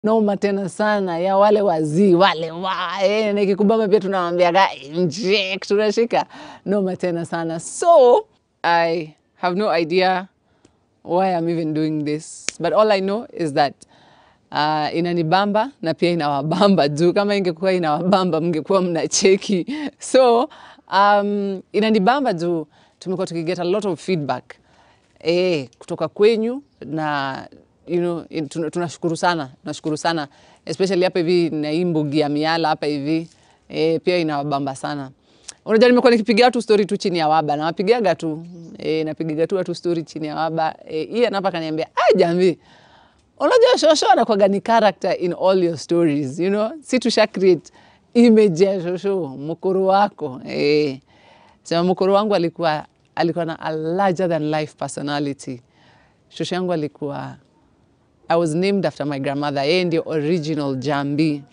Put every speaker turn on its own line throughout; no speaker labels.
noma tena sana ya wale wazii wale wa eh, nikikubamba pia tunawambiaga inject tunashika noma tena sana so i have no idea why i'm even doing this but all i know is that uh, inanibamba na pia inawabamba juu kama ingekuwa inawabamba mngekuwa mnacheki so um, inanibamba juu tumekuwa tukiget a lot of feedback eh, kutoka kwenyu na you know, in- tuna- tunashukuru sana tunashukuru sana especially hapa hivi na hii mbugi ya miala hapa hivi eh, pia inawabamba sana unajua nimekuwa nikipigia watu story tu chini ya waba nawapigiaga tu eh, napigiga tu watu story chini ya waba eh, hii anapa kaniambia ah jamii unajua shosho anakwaga ni character in all your stories you know si tusha create image ya shosho mkuru wako eh. sema mkuru wangu alikuwa alikuwa na a larger than life personality shosho yangu alikuwa i was named after my grandmother yeye ndio original jambi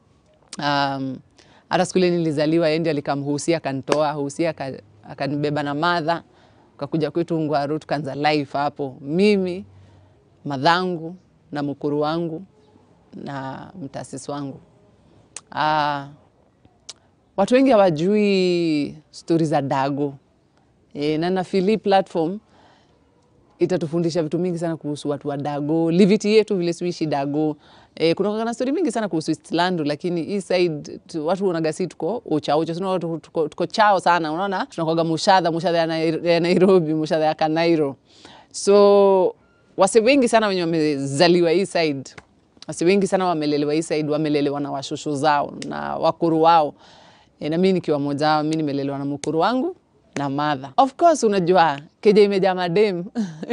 um, hata siku ile nilizaliwa yeye ndio alikamhusia akanitoa husia aka- akanibeba na madha kakuja kwetu ngwaru tukaanza life hapo mimi madhangu na mkuru wangu na mtaasisi wangu ah, watu wengi hawajui stori za dago e, na nafili platform itatufundisha vitu mingi sana kuhusu watu wa dago liviti yetu vile suishi dago e, kuna na stori mingi sana kuhusu Eastlandu, lakini hii side tu, watu unaga si tuko uchaucha sina tuko, tuko, tuko chao sana unaona tunakwaga mushadha mushadha ya, Nai- ya nairobi mushadha ya kanairo so wase wengi sana wenye wamezaliwa hii side wase wengi sana wamelelewa hii side wamelelewa na washosho zao na wakuru wao e, na mi nikiwa moja wao mi nimelelewa na mkuru wangu na madha of course unajua keja imejaa madem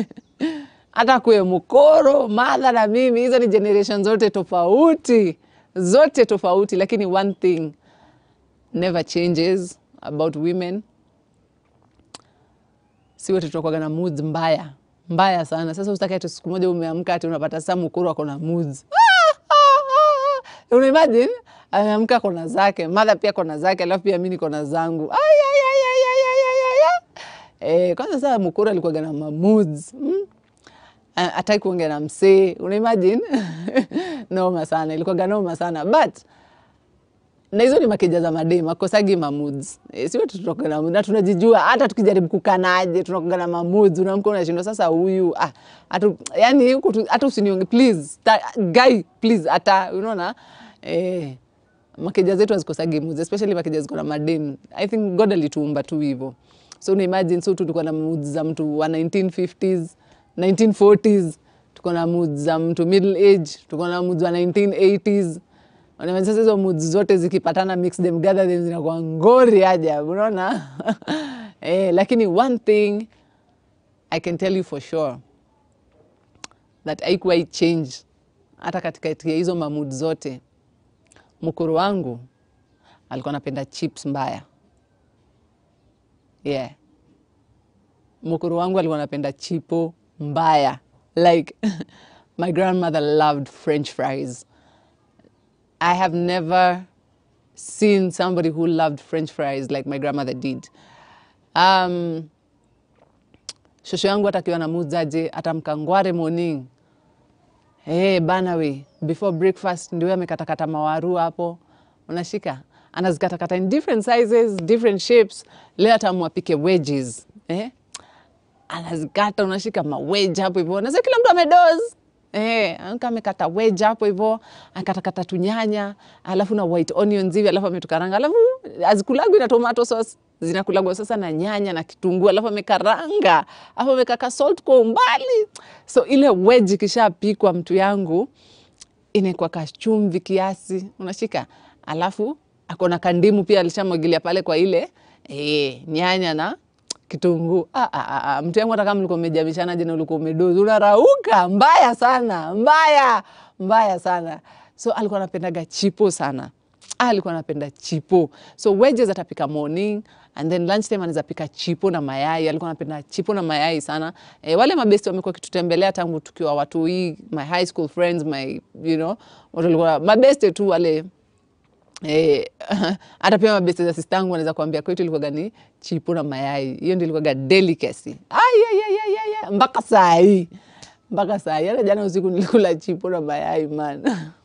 hata kuwe mkoro madha na mimi hizo ni generation zote tofauti zote tofauti lakini one thing never changes about women si wote tunakwaga na moods mbaya mbaya sana sasa usitaki ati siku moja umeamka ati unapata saa mkuru ako na moods unaimagine ameamka kona zake madha pia kona zake alafu pia mi niko na zangu Ai, ai, ai, ai, ai, ai, ai, ai, ai. Eh, kwanza saa mkuru alikuwaga na mamoods mm? ataki kuongea na msee unaimagine noma sana ilikuwaga noma sana but na hizo ni makeja za madem akosagi mamuds e, si wote tunakuwa na na tunajijua hata tukijaribu kukanaje tunakuwa na mamuds unamka unashindwa sasa huyu ah atu, yani huku tu- hata usinionge please ta, guy please hata unaona eh makeja zetu hazikosagi moods especially makeja ziko na madem i think god alituumba tu hivyo so una imagine so tulikuwa na moods za mtu wa 1950s 1940s tuko na moods za mtu middle age tuko na moods wa 1980s Unaona, sasa hizo moods zote zikipatana mix them gather them zinakuwa ngori ajabu unaona eh, lakini one thing i can tell you for sure that haikuwahi change hata katikati ya hizo mamud zote mkuru wangu alikuwa anapenda chips mbaya yeah mkuru wangu alikuwa anapenda chipo mbaya like my grandmother loved french fries i have never seen somebody who loved french fries like my grandmother did um, shosho yangu hata akiwa na muzaje atamkangware morning Hey, bana we before breakfast ndio amekatakata mawaru hapo unashika anazikatakata in different sizes different shapes leo atamwapike wedges eh? anazikata unashika maweja hapo hivyo nasa kila mtu amedoz Eh, anka amekata wedge hapo hivyo akatakata tunyanya alafu na white onions hivi alafu ametukaranga alafu azikulagwi na tomato sauce zinakulagwa sasa na nyanya na kitunguu alafu amekaranga alafu amekaka salt kwa umbali so ile wedge ikishapikwa mtu yangu inaekwa kachumvi kiasi unashika alafu akona kandimu pia alishamwagilia pale kwa ile e, nyanya na kitunguu ah, ah, ah, ah. mtu yangu hata kama ulikuwa umejamishana jana ulikuwa umedozi unarauka mbaya sana mbaya mbaya sana so alikuwa anapendaga chipo sana Ah, alikuwa anapenda chipo so wedges atapika morning and then lunch time anaweza pika chipo na mayai alikuwa anapenda chipo na mayai sana e, wale mabesti wamekuwa kitutembelea tangu tukiwa watu hii my high school friends my you know watu walikuwa mabeste tu wale Eh, hata pia mabeste za sistangu wanaweza kuambia kwetu ilikuwaga ni chipo na mayai hiyo ndio ilikuwaga delicacy Ai, ai, ai, ai, ai, ai. mpaka saa hii mpaka saa hii hata jana usiku nilikula chipo na mayai man